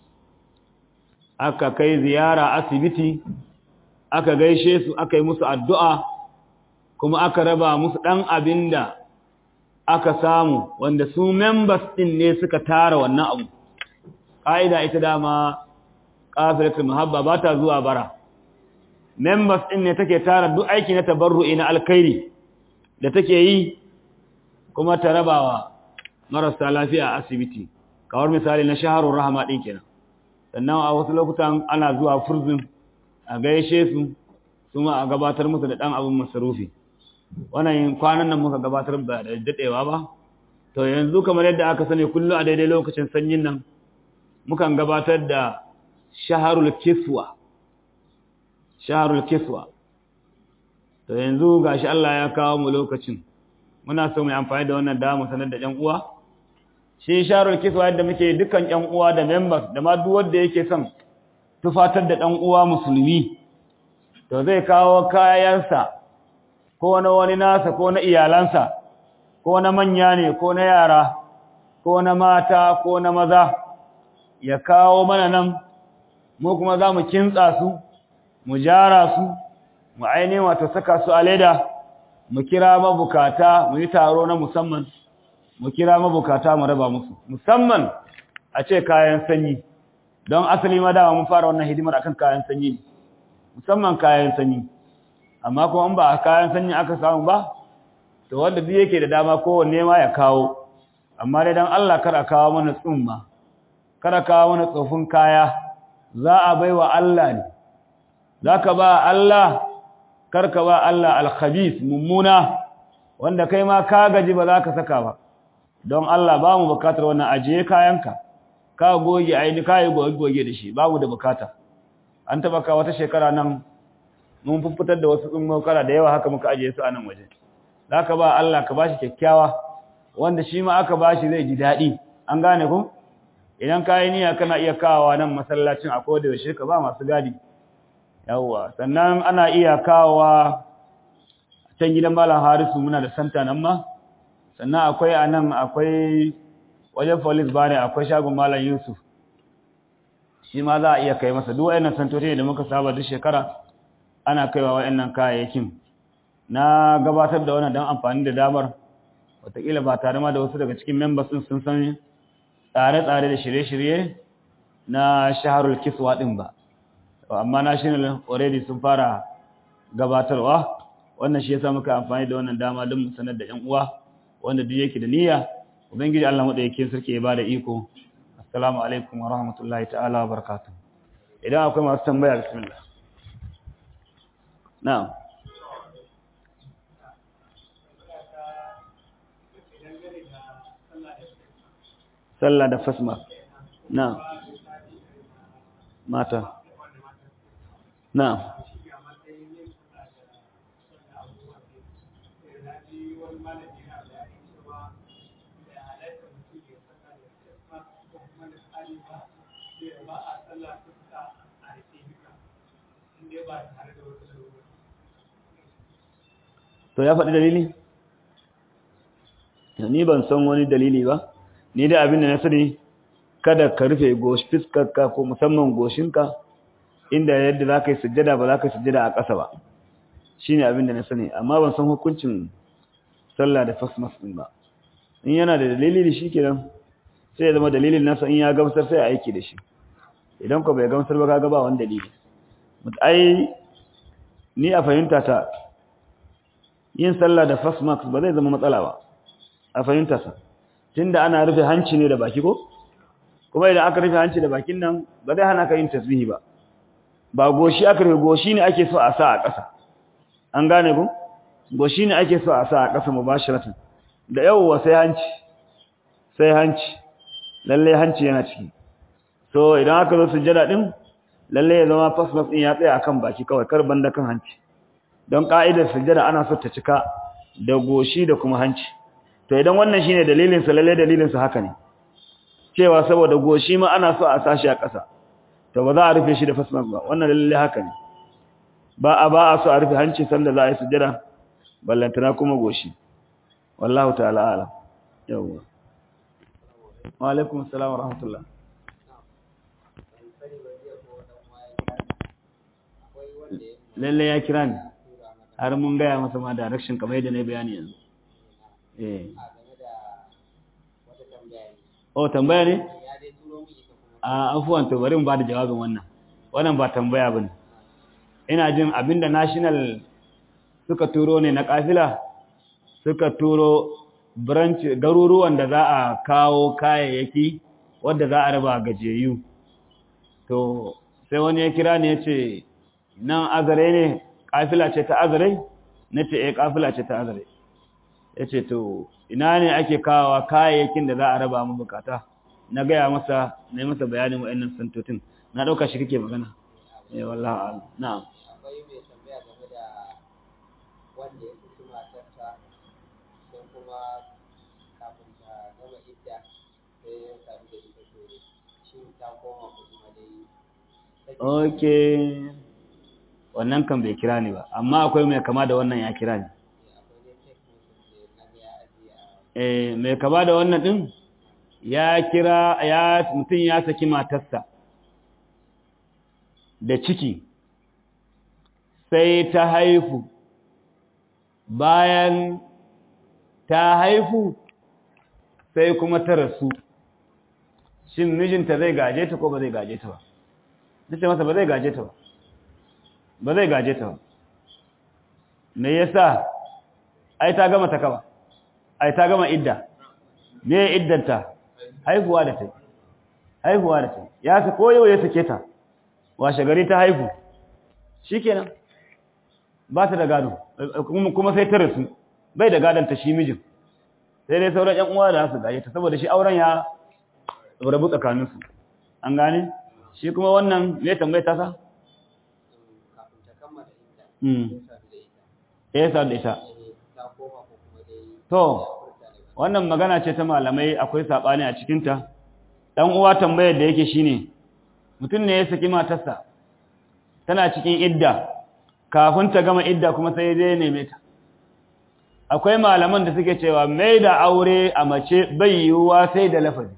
aka kai ziyara asibiti aka gaishe su aka yi musu addu'a kuma aka raba musu ɗan abin da aka samu wanda su members ɗin ne suka tara wannan abu ƙa'ida ita dama ƙafiratul muhabba ba ta zuwa bara members ɗin ne take tara duk aiki na tabarru'i na alkhairi da take yi kuma ta rabawa marasa lafiya a asibiti kawar misali na shaharun rahama ɗin kenan sannan a wasu lokutan ana zuwa furzin a gaishe su kuma a gabatar musu da ɗan abin masarufi wannan kwanan nan muka gabatar ba da daɗewa ba to yanzu kamar yadda aka sani kullum a daidai lokacin sanyin nan mukan gabatar da shaharul kiswa shaharul kiswa to yanzu gashi Allah ya kawo mu lokacin muna so mu amfani da wannan dama sanar da ƴan uwa shi shaharul kiswa yadda muke dukkan ƴan uwa da members da ma duk wanda yake son tufatar da ɗan uwa musulmi to zai kawo kayansa ko na wani nasa ko na iyalansa ko na manya ne ko na yara ko na mata ko na maza ya kawo mana nan mu kuma za mu kintsa su mu jara su mu ainihin wato saka su a leda mu kira mabukata mu yi taro na musamman mu kira mabukata mu raba musu musamman a ce kayan sanyi don asali ma dama mun fara wannan hidimar akan kayan sanyi musamman kayan sanyi amma kuma in ba a kayan sanyi aka samu ba to wanda duk yake da dama kowanne ma ya kawo amma dai dan Allah kar a kawo mana tsumma kar a kawo mana tsofin kaya za a baiwa Allah ne zaka ba Allah kar ka ba Allah al-khabith mummuna wanda kai ma ka gaji ba za ka saka ba don Allah ba mu bukatar wannan ajiye kayanka ka goge aini ka yi goge da shi babu da bukata an taba ka wata shekara nan mun fitar da wasu tsummokara da yawa haka muka ajiye su a nan waje zaka ba Allah ka bashi kyakkyawa wanda shi ma aka bashi zai ji dadi an gane ku idan ka yi niyya kana iya kawowa nan masallacin a koda yaushe ka ba masu gadi yawwa sannan ana iya kawowa can gidan malam Harisu muna da santa nan ma sannan akwai anan akwai wajen police bane akwai shagon malam Yusuf shi ma za a iya kai masa duk wayannan santoci da muka saba duk shekara ana kaiwa wayannan kayayyakin na gabatar da wannan dan amfani da damar wataƙila ba tare ma da wasu daga cikin members din sun san tsare-tsare da shirye-shirye na shaharul kiswa din ba amma national already sun fara gabatarwa wannan shi yasa muka amfani da wannan dama don mu sanar da ƴan uwa wanda duk yake da niyya ubangiji Allah madaukakin sarki ya bada iko assalamu alaikum wa rahmatullahi ta'ala wa barakatuh idan akwai masu tambaya bismillah na'am sallah da fasma na'am mata na'am to ya faɗi dalili ni ban san wani dalili ba ni da abin da na sani kada ka rufe goshi fiskarka ko musamman goshinka inda yadda za ka yi sujjada ba za ka yi sujjada a ƙasa ba shi ne abin da na sani amma ban san hukuncin sallah da fasmas ɗin ba in yana da dalili da shi kenan sai ya zama dalilin nasa in ya gamsar sai a aiki da shi idan ko bai gamsar ba kaga ba wani dalili ai ni a fahimta ta yin sallah da fasmas ba zai zama matsala ba a fahimta sa tunda ana rufe hanci ne da baki ko kuma idan aka rufe hanci da bakin nan ba zai hana ka yin tasbihi ba ba goshi aka rufe goshi ne ake so a sa a ƙasa an gane ku goshi ne ake so a sa a ƙasa mubashiratan da yawwa sai hanci sai hanci lalle hanci yana ciki so idan aka zo sujjada din lalle ya zama fasfas din ya tsaya akan baki kawai kar banda kan hanci don ka'idar sujjada ana so ta cika da goshi da kuma hanci to idan wannan shine dalilin sa lalle dalilin sa haka ne cewa saboda goshi ma ana so a sashi a ƙasa to ba za a rufe shi da fasfas ba wannan lalle haka ne ba a ba a so a rufe hanci sanda za a yi sujjada ballantana kuma goshi wallahu ta'ala alam yawwa wa alaikum assalam wa rahmatullah lalle ya kira ni har mun gaya masa ma direction kamar yadda na bayani yanzu eh oh tambaya ne a afuwan to bari mu ba da jawabin wannan wannan ba tambaya bane ina jin abinda national suka turo ne na kafila suka turo branch garuruwan da za a kawo kayayyaki wadda za a raba gajeyu to sai wani ya kira ne ya ce nan azare ne kafila ce ta azare na ce eh kafila ce ta azare ya ce to ina ne ake kawo kayayyakin da za a raba mu bukata na gaya masa na yi masa bayanin wa'annan santotin na ɗauka shi kake magana eh wallahi na'am akwai mai tambaya game da wanda ya fi matarsa sai kuma kafin ta gama idda sai ya sami da ita to shi ta koma ko kuma dai okay wannan kan bai kira ni ba amma akwai mai kama da wannan ya kira ni akwai dai text message da na ga ya ajiye a eh mai kama da wannan din ya kira ya mutum ya saki matarsa da ciki sai ta haifu bayan ta haifu sai kuma ta rasu shin mijinta zai gaje ta ko ba zai gaje ta ba nace masa ba zai gaje ta ba ba zai gaje ta ba me yasa ai ta gama ta kaba ai ta gama idda me iddanta haihuwa da ta haihuwa da ta ya sa koyo ya sake ta washe gari ta haihu shikenan ba ta da gado kuma sai ta rasu bai da gadon ta shi mijin sai dai sauran ƴan uwa da su gaje ta saboda shi auren ya rabu tsakanin su an gane shi kuma wannan me tambaye ta sa kafin ta kammala idda mm ya sami eh sa da da ita ita eh, ta koma ko kuma dai to furta daga wannan magana ce ta malamai akwai sabani a cikin ta dan uwa tambayar da yake shine mutum ne ya saki matarsa tana cikin idda kafin ta gama idda kuma sai dai neme ta akwai malaman da suke cewa mai da aure a mace bai yiwuwa sai da lafazi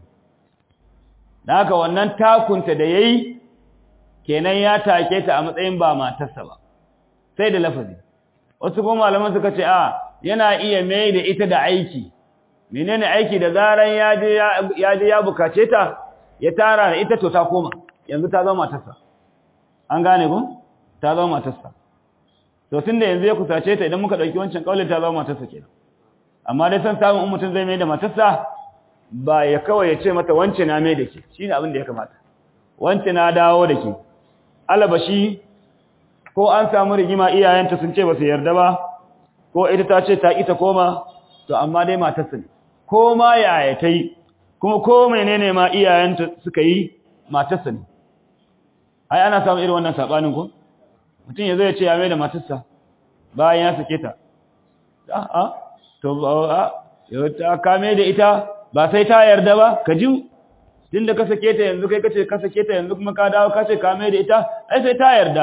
da haka wannan takunta da yayi kenan ya take ta a matsayin ba matarsa ba sai da lafazi wasu kuma malaman suka ce a yana iya mai da ita da aiki menene aiki da zaran ya je ya je ya bukace ta ya tara da ita to ta koma yanzu ta zama matarsa an gane ku ta zama matarsa to tunda yanzu ya kusace ta idan muka dauki wancan kaulin ta zama matarsa kenan amma dai san samun in mutum zai mai da matarsa ba ya kawai ya ce mata wance na mai da ke shine abin da ya kamata wance na dawo da ke alabashi ko an samu rigima iyayenta sun ce ba su yarda ba ko ita ta ce ta ita koma to amma dai matarsa ne ko ma yaya ta yi kuma ko menene ma iyayenta suka yi matarsa ne ai ana samun irin wannan sabanin ko mutum ya zo ya ce ya mai da matarsa bayan ya sake ta a'a to a yau ta kame da ita ba sai ta yarda ba ka ji tunda ka sake ta yanzu kai kace ka sake ta yanzu kuma ka dawo ka ce ka mai da ita ai sai ta yarda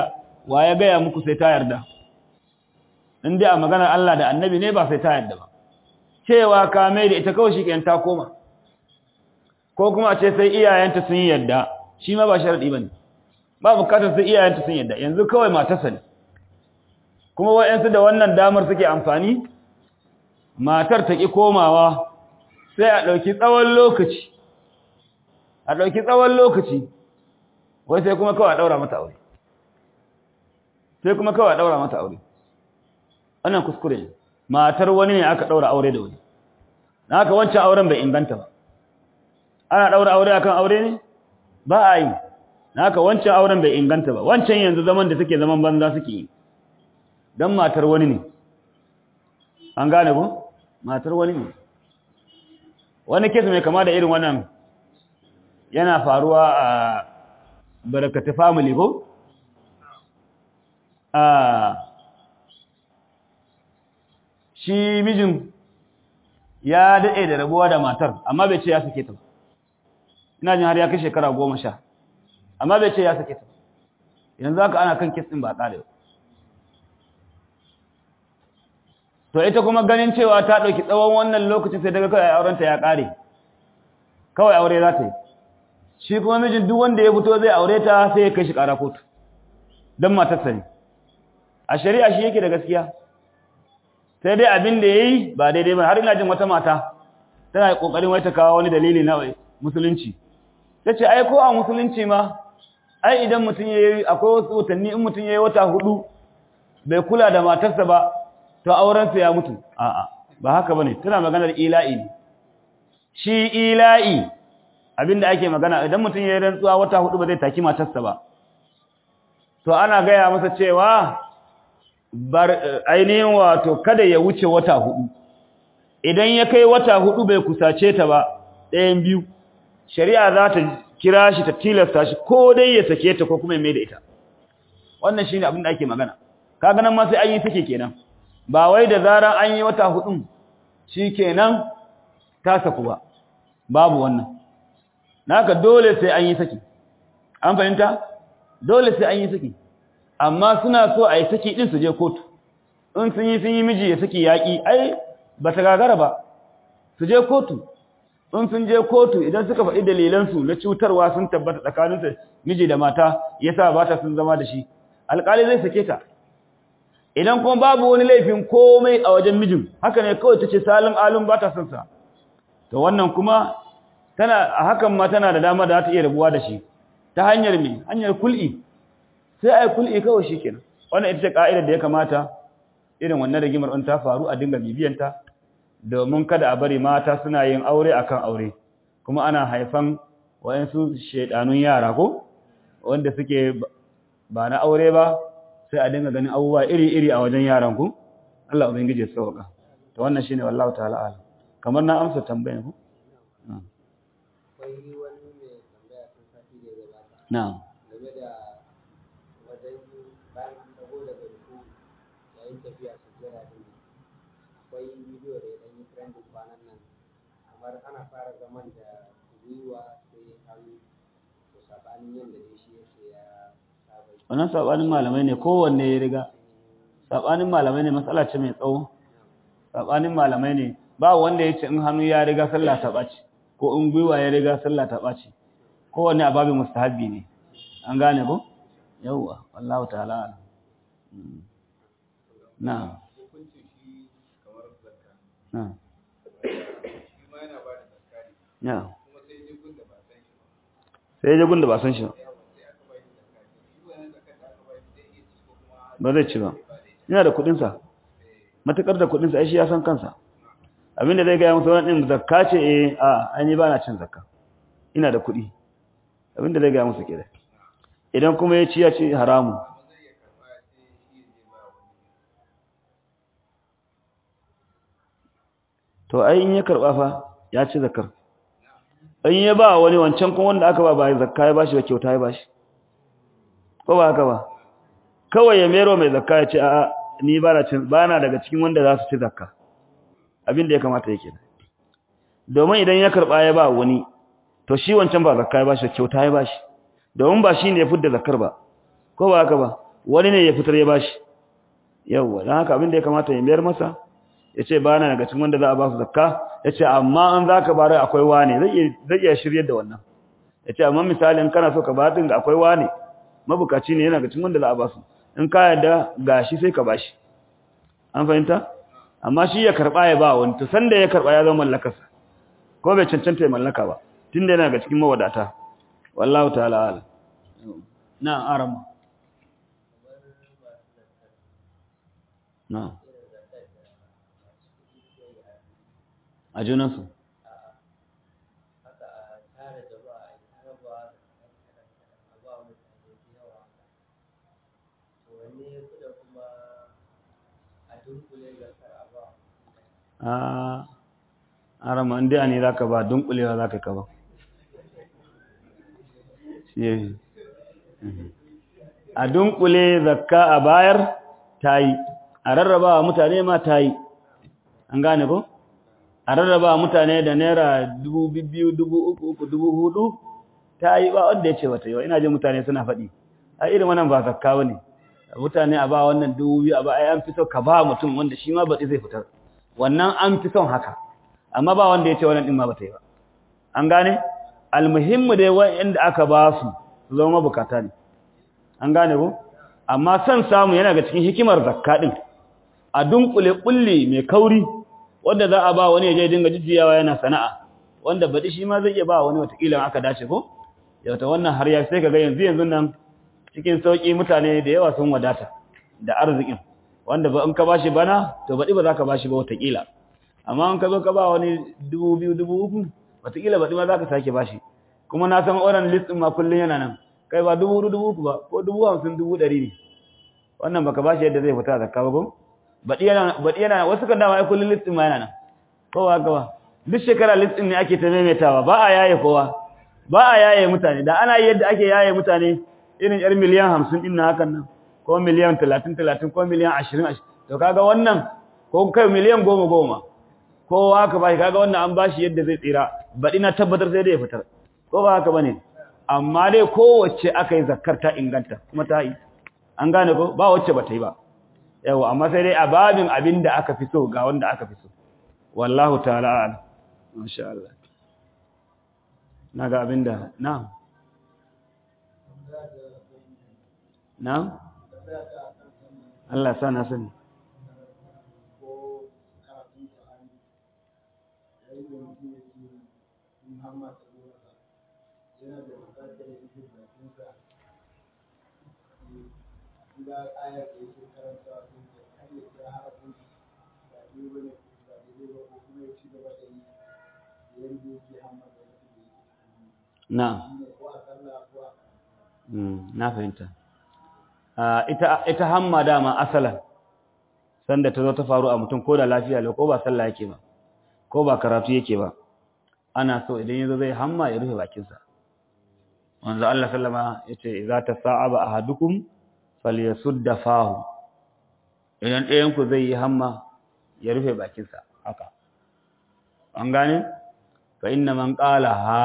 wa ya gaya muku sai ta yarda in dai a maganar Allah da annabi ne ba sai ta yarda ba cewa ka mai da ita kawai shi ta koma ko kuma ce sai iyayenta sun yarda shi ma ba sharadi bane ba bukatar sai iyayenta sun yarda yanzu kawai matarsa ne kuma wayansu da wannan damar suke amfani matar ta ki komawa sai a dauki tsawon lokaci a dauki tsawon lokaci wai sai kuma kawai a daura mata aure sai kuma kawai a daura mata aure wannan kuskure ne matar wani ne aka daura aure da wani na haka wancan auren bai inganta ba ana daura aure akan aure ne ba a yi na haka wancan auren bai inganta ba wancan yanzu zaman da suke zaman banza suke yi don matar wani ne an gane ku matar wani ne wani kes mai kama da irin wannan yana faruwa a barakata family ko a shi mijin ya daɗe da rabuwa da matar amma bai ce ya sake ta ina jin har ya kai shekara goma sha amma bai ce ya sake ta yanzu haka ana kan kes ɗin ba ƙare to ita kuma ganin cewa ta ɗauki tsawon wannan lokacin sai daga kawai aurenta ya ƙare kawai aure za ta yi shi kuma mijin duk wanda ya fito zai aure ta sai ya kai shi ƙara kotu don matarsa ne a shari'a shi yake da gaskiya sai dai abin da ya yi ba daidai ba har ina jin wata mata tana ƙoƙarin wai ta kawo wani dalili na musulunci ta ce ai ko a musulunci ma ai idan mutum ya yi akwai wasu watanni in mutum ya yi wata hudu bai kula da matarsa ba to aurensa ya mutu a'a ba haka bane tana maganar ila'i ne shi ila'i abinda ake magana idan mutum ya yi rantsuwa wata hudu ba zai taki matarsa ba to ana gaya masa cewa bar ainihin wato kada ya wuce wata hudu idan ya kai wata hudu bai kusace ta ba ɗayan biyu shari'a za ta kira shi ta tilasta shi ko dai ya sake ta ko kuma ya mai da ita wannan shine abin da ake magana kaga nan ma sai an yi take kenan ba wai da zaran an yi wata hudun shikenan ta saku ba babu wannan naka dole sai an yi saki an fahimta dole sai an yi saki amma suna so a yi saki din su je kotu in sun yi sun yi miji ya saki yaƙi ai ba ta gagara ba su je kotu in sun je kotu idan suka faɗi dalilansu na cutarwa sun tabbata tsakaninsa miji da mata yasa ba ta sun zama da shi alƙali zai sake ta idan kuma babu wani laifin komai a wajen mijin haka ne kawai ta ce salin alun ba ta son sa to wannan kuma tana a hakan ma tana da dama da za ta iya rabuwa da shi ta hanyar me hanyar kul'i sai ai kul'i kawai shikenan wannan ita ce ka'idar da ya kamata irin wannan rigimar in ta faru a dinga bibiyanta domin kada a bari mata suna yin aure akan aure kuma ana haifan wayansu shedanun yara ko wanda suke ba na aure ba sai a dinga ganin abubuwa iri-iri a wajen yaran ku Allah ubangiji ya sauka to wannan shine wallahi ta'ala alam kamar na amsa tambayar ku akwai wani mai tambaya tun sati da ya gabata na'am game da wajen bayan an dago daga ruku yayin tafiya su jira din akwai bidiyo da ya ɗan yi trending kwanan nan kamar ana fara zaman da gwiwa sai hannu to sabanin yadda dai shi yake ya saba yi. wannan sabanin malamai ne kowanne ya riga sabanin malamai ne matsala ce mai tsawo sabanin malamai ne ba wanda ya ce in hannu ya riga sallah ta ɓaci ko in gwiwa ya riga sallah ta ɓaci kowanne a babin mustahabbi ne an gane ko yawwa wallahu ta'ala alam. Mm. na'am na'am na'am sai ya gun da ba san shi ba ba zai ci ba yana da kudinsa matukar da kudinsa ai shi ya san kansa abinda zai gaya musu wani ɗin zakka ce eh a an yi ba na cin zakka ina da kudi abinda zai gaya musu kira idan kuma ya ci ya ci haramu to ai in ya karba fa ya ci zakkar in ya ba wani wancan kuma wanda aka ba ba zakka ya bashi ba kyauta ya bashi ko ba haka ba kawai ya mero mai zakka ya ce a'a ni ba na cin ba na daga cikin wanda za su ci zakka abin da ya kamata yake domin idan ya karba ya ba wani to shi wancan ba zakka ya bashi kyauta ya bashi domin ba shi ne ya fidda zakkar ba ko ba haka ba wani ne ya fitar ya bashi yawwa don haka abin da ya kamata ya mayar masa ya ce ba na daga cikin wanda za a ba su zakka ya ce amma an za ka bari akwai wane zai iya shiryar da wannan ya ce amma misali in kana so ka ba ga akwai wane mabukaci ne yana ga cikin wanda za a ba su in ka yarda gashi sai ka bashi an fahimta amma shi ya karba ya ba wani to sanda ya karba ya zama mallakarsa ko bai cancanta ya mallaka ba tunda yana ga cikin mawadata wallahu ta'ala ala na arama na a junansu a arama inda ne za ka ba dunkulewa za ka ba a dunkule zakka a bayar ta yi a rarraba wa mutane ma ta yi an gane ko a rarraba wa mutane da naira dubu biyu dubu uku uku dubu hudu ta yi ba wanda ya ce wata yau ina jin mutane suna faɗi a irin wannan ba zakka ne mutane a ba wannan dubu biyu a ba ai an fi so ka ba mutum wanda shi ma baɗi zai fitar wannan an fi son haka amma ba wanda ya ce wannan ɗin ma ba ta yi ba an gane almuhimmu dai wa'anda aka ba su su zama bukata ne an gane ko amma son samu yana ga cikin hikimar zakka din a dunkule kulli mai kauri wanda za a ba wani ya je dinga jijjiyawa yana sana'a wanda baɗi shi ma zai iya ba wani watakila aka dace ko yauta wannan har ya sai kaga yanzu yanzu nan cikin sauki mutane da yawa sun wadata da arzikin wanda ba in ka bashi bana to baɗi ba za ka bashi ba watakila amma in ka zo ka ba wani dubu biyu dubu uku watakila baɗi ma za ka sake bashi kuma na san oran list ma kullum yana nan kai ba dubu hudu dubu uku ba ko dubu hamsin dubu ɗari ne wannan baka bashi yadda zai fita zakka ba ko baɗi yana baɗi yana wasu kan dama ai kullum list ma yana nan kowa gaba duk shekara list ne ake ta maimaitawa ba a yaye kowa ba a yaye mutane da ana yi yadda ake yaye mutane irin yar miliyan hamsin ɗin na hakan nan ko miliyan talatin talatin ko miliyan ashirin ashirin to kaga wannan ko kai miliyan goma goma kowa aka bashi kaga wannan an bashi yadda zai tsira baɗi na tabbatar sai dai ya fitar ko ba haka bane amma dai kowace aka yi zakkar ta inganta kuma ta yi an gane ko ba wacce ba ta yi ba yawa amma sai dai a babin abin da aka fi so ga wanda aka fi so wallahu ta'ala a'lam masha Allah naga abin da na'am na'am Allah sa na sani yana da bukatar yake bakinsa ga ayar da yake karanta sun ce har ya kira harafin ba ne ba ne ba ne ba ko kuma ya ci gaba da yi yadda yake hamma da yake da yake na ko a sallah ko a na fahimta ita ita hamma dama asalan sanda ta zo ta faru a mutum ko da lafiya lau ko ba sallah yake ba ko ba karatu yake ba ana so idan yazo zai hamma ya rufe bakinsa manzo Allah sallama yace idza tasa'aba ahadukum falyasudda fahu idan ɗayan ku zai yi hamma ya rufe bakinsa haka an gane fa inna man qala ha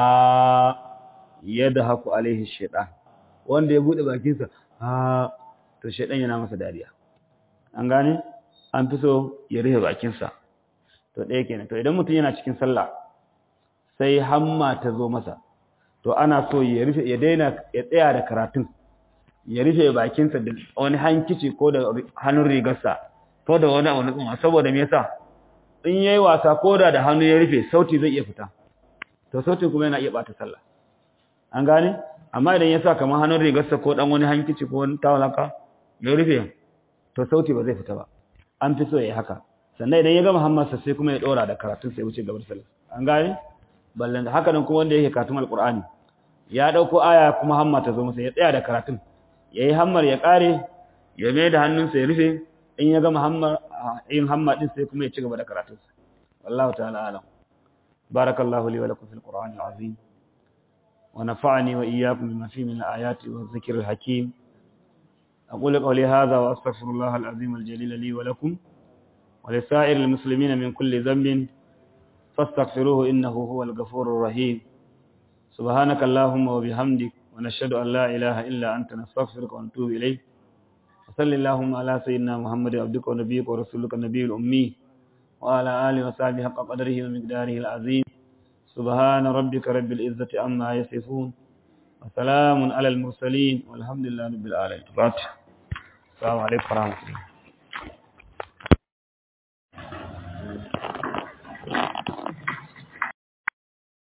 yadhaku alaihi shaytan wanda ya bude bakinsa ha to shaytan yana masa dariya an gane an fi so ya rufe bakinsa to ɗaya kenan to idan mutum yana cikin sallah sai hamma ta zo masa to ana so ya rufe ya daina ya tsaya da karatun ya rufe bakinsa da wani hankici ko da hannun rigarsa ko da wani abu na saboda me yasa in yayi wasa ko da da hannu ya rufe sauti zai iya fita to sautin kuma yana iya bata sallah an gane amma idan ya sa kamar hannun rigarsa ko dan wani hankici ko wani tawalaka ya rufe to sauti ba zai fita ba an fi so ya yi haka sannan idan ya gama hammarsa sai kuma ya dora da karatun sai wuce gabar sallah an gane ballan haka nan kuma wanda yake karatun alqur'ani ya dauko aya kuma hamma ta zo masa ya tsaya da karatun yayi hammar ya kare ya mai da hannunsa ya rufe in ya gama hammar yin hamma din sai kuma ya ci gaba da karatunsa wallahu ta'ala alam barakallahu li wa lakum fil qur'ani azim wa nafa'ani wa iyyakum bima fihi min al-ayati wa dhikril hakim أقول قولي هذا وأستغفر الله العظيم الجليل لي ولكم ولسائر المسلمين من كل ذنب فاستغفروه إنه هو الغفور الرحيم سبحانك اللهم وبحمدك ونشهد أن لا إله إلا أنت نستغفرك ونتوب إليك صلى اللهم على سيدنا محمد عبدك ونبيك ورسولك النبي الأمي وعلى آله وصحبه حق قدره ومقداره العظيم سبحان ربك رب العزة عما يصفون وسلام على المرسلين والحمد لله رب العالمين السلام عليكم ورحمة الله